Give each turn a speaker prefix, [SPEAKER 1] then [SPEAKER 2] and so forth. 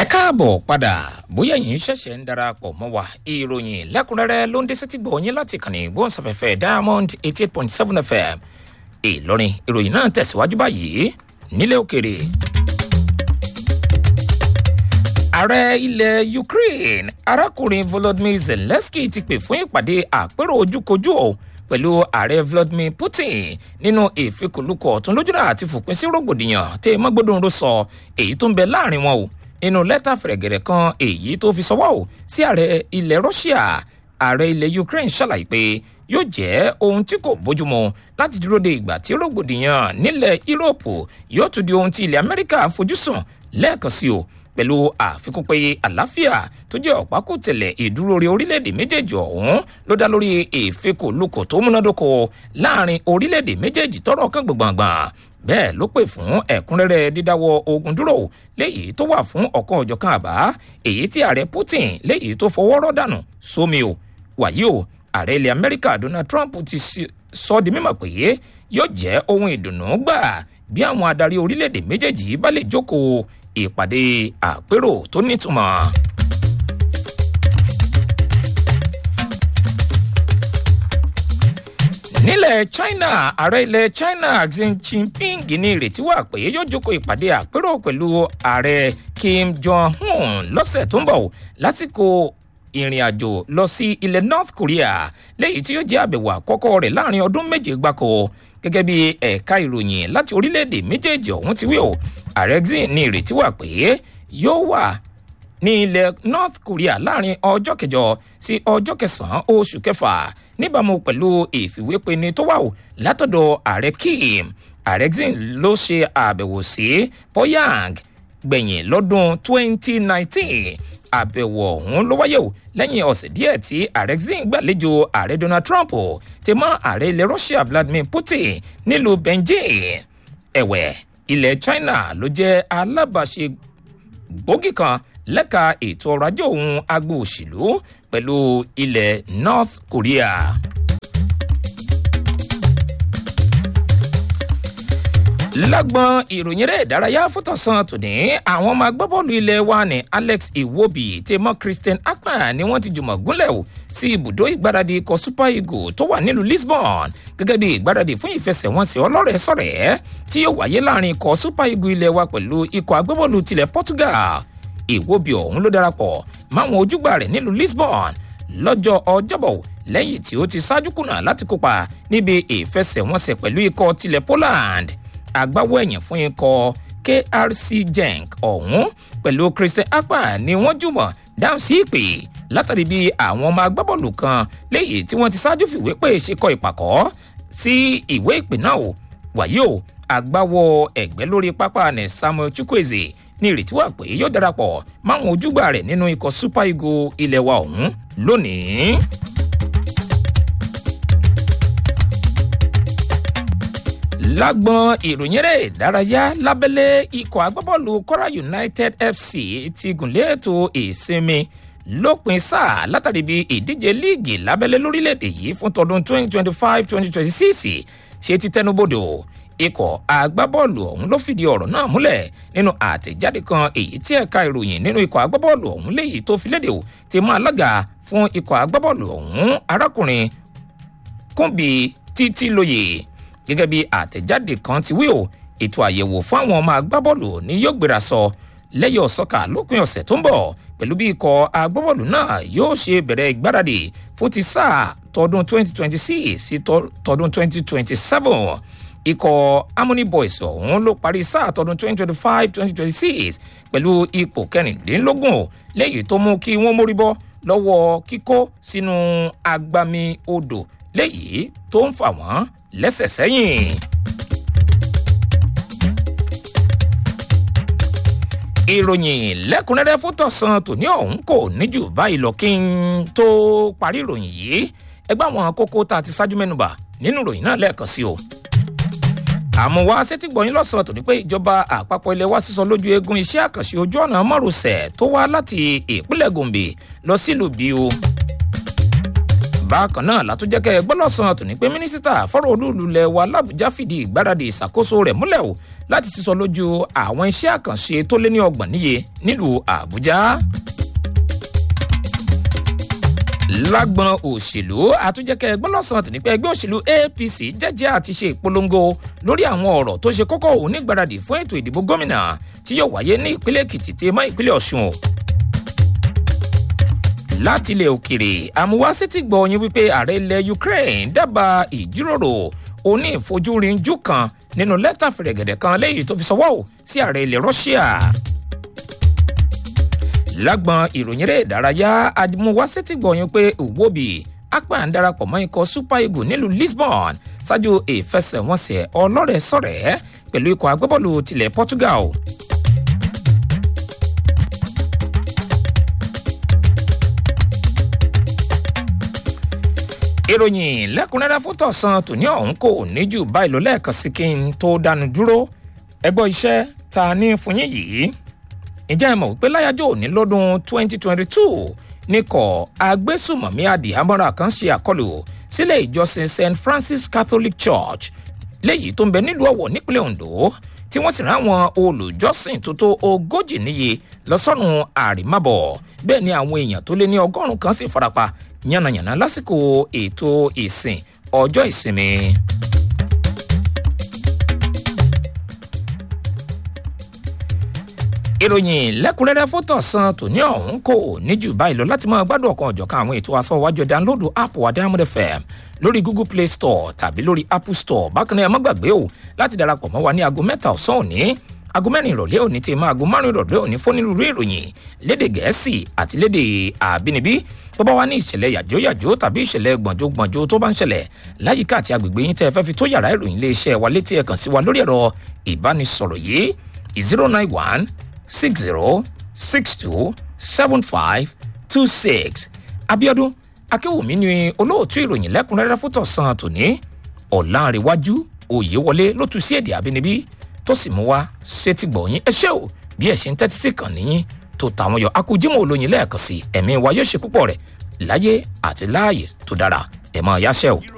[SPEAKER 1] ẹ káàbọ̀ padà bóyá yìí ṣẹ̀ṣẹ̀ ń darapọ̀ mọ́ wa ìròyìn lẹ́kùnrẹ́rẹ́ ló ń dé sétí gbọ̀nyìn láti kànnì gbóhùnsáfẹ́fẹ́ diamond eighty eight point seven fm ìlọrin ìròyìn náà tẹ̀síwájú báyìí nílé òkèrè. ààrẹ ilẹ̀ ukraine arákùnrin volodymyr zelensky ti pè fún ìpàdé àpérò ojúkojú o pẹ̀lú ààrẹ vladimir putin nínú ìfikùnlukọ̀ ọ̀tún lójúnà àti fòpin sí rògbòdìyàn tẹ́ mọ́gbọ́dọ̀nrò sọ èyí tó ń bẹ láàrin wọn o nínú lẹ́tà fẹ̀rẹ̀gẹ̀rẹ̀ kan èyí tó fi sọwọ́ o sí ààrẹ ilẹ̀ russia ààrẹ ilẹ̀ ukraine ṣàlàyé pé yóò jẹ́ ohun tí kò bójúmu láti dúró de ìgbà tí rògbòdìyàn nílẹ̀ yúróòpù yóò tún di ohun tí ilẹ̀ amẹ́ríkà fojúsùn lẹ́ẹ̀kan sí o pẹ̀lú àfikún pé àlàáfíà tó jẹ́ ọ̀pákùtẹ̀lẹ̀ ìdúró rí orílẹ̀-èdè méjèèjì ọ̀hún ló dá lórí ìfikùnlukọ̀ tó múnádóko láàrin orílẹ̀-èdè méjèèjì tọrọ kan gbọ̀ngbọ̀ngbọ̀n bẹ́ẹ̀ ló pè fún ẹ̀kúnrẹ́rẹ́ dídáwọ́ ogun dúró léyìí tó wà fún ọ̀kan ọ̀jọ̀kan àbá èyí tí ààrẹ putin léyìí tó fọwọ́ rọ́ dànù sómi o wàyí o ààrẹ ilẹ̀ amẹ́ríkà donald trump ti sọ di mímọ̀ pé yóò jẹ́ ohun ìdùnnú gbà bí àwọn adarí orílẹ̀-èdè méjèèjì bá lè jókòó ìpàdé àpérò tó nítumọ̀. nílẹ̀ china ààrẹ ilẹ̀ china xi jinping ní ìrètí wà pé yóò jókòó ìpàdé àpérò pẹ̀lú ààrẹ kim jong-un lọ́sẹ̀ tó ń bọ̀ lásìkò ìrìn àjò lọ sí ilẹ̀ north korea léyìí tí yóò jẹ́ àbẹ̀wò àkọ́kọ́ rẹ̀ láàrin ọdún méje gbáko gẹ́gẹ́ bí ẹ̀ka ìròyìn láti orílẹ̀-èdè méjèèjì ọ̀hún ti wí o ààrẹ xi ní ìrètí wà pé yóò wà ní ilẹ̀ north korea láàrin ọjọ́ kẹjọ sí ọjọ́ kẹsàn-án oṣù kẹfà níbàámu pẹ̀lú ìfìwépeni tó wà o látọ̀dọ̀ ààrẹ kim ààrẹ xi ló ṣe àbẹ̀wò sí pyongyang gbẹ̀yìn lọ́dún 2019 àbẹ̀wò ọ̀hún ló wáyé o lẹ́yìn ọ̀sẹ̀ díẹ̀ tí ààrẹ xi gbàlejò ààrẹ donald trump ti mọ́ ààrẹ ilẹ̀ russia vladimir putin nílùú beijing ẹ̀wẹ̀ ilẹ̀ china ló jẹ́ alábàáṣe gbòógì kan lẹ́ka ètò ọrọ̀ ajé òun agbo òṣèlú pẹ̀lú ilẹ̀ north korea. lágbọn ìròyìn rẹ̀ ìdárayá fótọ̀sán tòní àwọn ọmọ agbábọ́ọ̀lù ilé wa ní alex iwobi tèmọ́ christian akpan ni wọ́n ti jùmọ̀ gúnlẹ̀ o sí ibùdó ìgbáradì ikọ̀ super eagle tó wà nílùú lisbon gẹ́gẹ́ bí ìgbáradì fún ìfẹsẹ̀wọnsẹ̀ ọlọ́rẹ̀ sọ̀rẹ́ tí yóò wáyé láàrin ikọ̀ super eagle ilé wa pẹ̀lú ikọ̀ agbábọ́ọ̀lù tilẹ̀ portugal ìwobi ọ̀hún ló darapọ̀ máwọn ojúgbà rẹ̀ nílùú lisbon lọ́jọ́ ọjọ́bọ̀ lẹ́yìn tí ó ti ṣáájú kùnà láti kópa níbi ìfẹsẹ̀wọnsẹ̀ pẹ̀lú ikọ̀ tilẹ̀ poland agbáwọ̀ ẹ̀yìn fún ikọ̀ krc genk ọ̀hún pẹ̀lú christian akpa ni wọ́n jùmọ̀ dáhùn sí ìpè látàrí bí àwọn ọmọ agbábọ́ọ̀lù kan léyìí tí wọ́n ti ṣáájú fìwé pé ṣe kọ ìpàkọ́ sí ìwé ìpè náà o wàyí o agbáwọ̀ ẹ̀gbẹ́ lórí pápá ní samuel chukwueze ní ìrètí wà pé yóò darapọ̀ máwọn ojúgbà rẹ̀ nínú ikọ̀ super eagle ilẹ̀ wa ọ̀hún lónìí. lágbọn ìròyìn rẹ̀ ìdárayá lábẹ́lẹ́ ikọ̀ agbábọ́ọ̀lù kora united fc ti gùnlé ètò ìsinmi lópin sáà látàrí bí ìdíje líìgì lábẹ́lẹ́ lórílẹ̀‐èdè yìí fún tọdún 2025-2026 ṣe ti tẹnubodò ikọ̀ agbábọ́ọ̀lù ọ̀hún ló fìdí ọ̀rọ̀ náà múlẹ̀ nínú àtẹ̀jáde kan èyí tí ẹ̀ka ìròyìn nínú ikọ̀ agbábọ́ọ̀lù ọ̀hún léyìí tó fi léde o ti mú alága fún ikọ̀ agbábọ́ọ̀lù ọ̀hún arákùnrin kúnbi títí lóye gẹ́gẹ́ bí àtẹ̀jáde kan ti wí o ètò àyẹ̀wò fún àwọn ọmọ agbábọ́ọ̀lù ni yóò gbéra sọ lẹ́yìn ọ̀sọ́kà lópin ọ̀sẹ̀ tó ń bọ̀ pẹ̀lú bí ikọ̀ agbábọ́ọ̀lù náà yóò ṣe bẹ̀rẹ̀ ìgbáradì fún ti sáà tọdún 2026 sí tọdún 2027 ikọ̀ harmony boys ọ̀hún ló parí sáà tọdún 2025-2026 pẹ̀lú ipò kẹrìndínlógún lẹ́yìn tó mú kí wọ́n mórí bọ́ lọ́wọ́ kíkó sínú agbami odò lẹ́yìn tó ń fà wọ́n lẹ́sẹ̀ sẹ́yìn. ìròyìn lẹ́kùnrẹ́rẹ́ fún tọ̀sán tòní ọ̀hún kò ní jù báyìí lọ kí n tó parí ìròyìn yìí ẹgbẹ́ àwọn kókó tá a ti ṣáájú mẹ́nuba nínú ìròyìn náà lẹ́ẹ̀kan sí o. àmọ́ wá sétí gbọ̀yìn lọ́sàn-án tòní pé ìjọba àpapọ̀ ilẹ̀ wa sísọ lójú eegun iṣẹ́ àkànṣe ojú ọ̀nà márosẹ̀ tó wá láti ìpínlẹ̀ gombe lọ sílùú bíu bákan náà látúnjẹ́kẹ́ gbọ́lọ́sàn tòní pé mínísítà fọ́rọ̀ olúùlú lẹ̀ wa làbújá fìdí ìgbáradì ìṣàkóso rẹ̀ múlẹ̀ o láti sísọ lójú àwọn iṣẹ́ àkànṣe tó lé ní ọgbọ̀n níye nílùú àbújá lágbọn òṣèlú àtúnjẹkẹ ẹgbẹ́ lọ́sàn-án tó ní pé ẹgbẹ́ òṣèlú apc jẹ́jẹ́ àti ṣe ìpolongo lórí àwọn ọ̀rọ̀ tó ṣe kókó òun nígbàradì fún ètò ìdìbò gómìnà tí yóò wáyé ní ìpínlẹ̀ èkìtì tí mọ́ ìpínlẹ̀ ọ̀ṣun o. láti ilẹ̀ òkèrè àmúwásítì gbọ́ yín wípé ààrẹ ilẹ̀ ukraine dábàá ìjíròrò oní ìfojúrinjú kan nínú lẹ́tà fẹ̀rẹ̀gẹ̀dẹ̀ kan lẹ́yìn tó fi sọwọ́ sí ààrẹ ilẹ̀ russia lágbọn ìròyìn eré ìdárayá àdìmúwásẹ́tì gbọ̀yìn pé òwòbí apá ń darapọ̀ mọ́ ikọ̀ super eagles nílùú lisbon ṣáájú ìfẹsẹ̀wọnsẹ̀ ọlọ́rẹ̀ sọ̀rẹ́ pẹ̀lú ikọ̀ agbábọ́ọ̀lù tilẹ̀ portugal. ìròyìn lẹ́kùnrẹ́rẹ́ fún tọ̀sán tòní ọ̀hún kò ní jù báyìí lọ lẹ́ẹ̀kan sí kí n tó dánu dúró ẹgbọ́ iṣẹ́ ta ní fún yín yìí ǹjẹ́ ẹ mọ̀ wípé láyájọ́ òní lọ́dún 2022 níkọ̀ agbésùmọ̀mí adìhámọ́ra kan ṣe àkọlù sílé ìjọsìn st francis catholic church léyìí tó ń bẹ nílùú ọ̀wọ̀ nípínlẹ̀ ondo tí wọ́n sì rán àwọn olùjọ́sìn tó tó ogójì níye lọ́sọ̀nù àrìmábọ̀ bẹ́ẹ̀ ni àwọn èèyàn tó lé ní ọgọ́rùn-ún kan sì farapa yánnayànna lásìkò ètò ìsìn ọjọ́ ìsinmi. ìròyìn lẹ́kùnrẹ́rẹ́ fótó san tòní ọ̀hún kò ní jù báyìí lọ láti máa gbádùn ọ̀kan ọ̀jọ̀kan àwọn ètò aṣọ́wájú dánlódù app wa diamond fm lórí google play store tàbí lórí apple store bákan náà ẹ má gbàgbé o láti darapọ̀ mọ́ wa ní aago mẹ́ta ọ̀sán òní aago mẹ́rin ìrọ̀lẹ́ òní tí máa aago márùn ìrọ̀lẹ́ òní fún onírúurú ìròyìn léde gẹ̀ẹ́sì àti léde àbínibí tó bá wá ní ìṣẹ̀lẹ̀ yàjóyàjó tàbí ìṣẹ̀lẹ̀ gbọ̀njógbọ̀njó tó bá ń ṣẹlẹ̀ láyìíká àti agbègbè yín tẹ́ ẹ fẹ́ fi tó yàrá ìròyìn iléeṣẹ́ wa létí ẹ̀ kàn sí wa lórí ẹ̀rọ ìbánisọ̀rọ̀ yìí zero nine one six zero six two seven five two six abiodun akéwùmí ni olóòtú ìròyìn lẹ́kùnrẹ́rẹ́ fún tọ̀sán tòní ọ̀làǹrẹ̀wájú òyewọlé ló tu sí èdè àbínibí tó sì mú wá sétí gbọ̀nyìn ẹ ṣé o bí ẹ ṣe ń tẹ́tí sí kàn níyìn tó tàwọn yọ akójímọ̀ olóyin lẹ́ẹ̀kan sí ẹ̀mí wa yóò ṣe púpọ̀ rẹ̀ láyé àti láàyè tó dára ẹ̀ máa yáṣẹ́ o.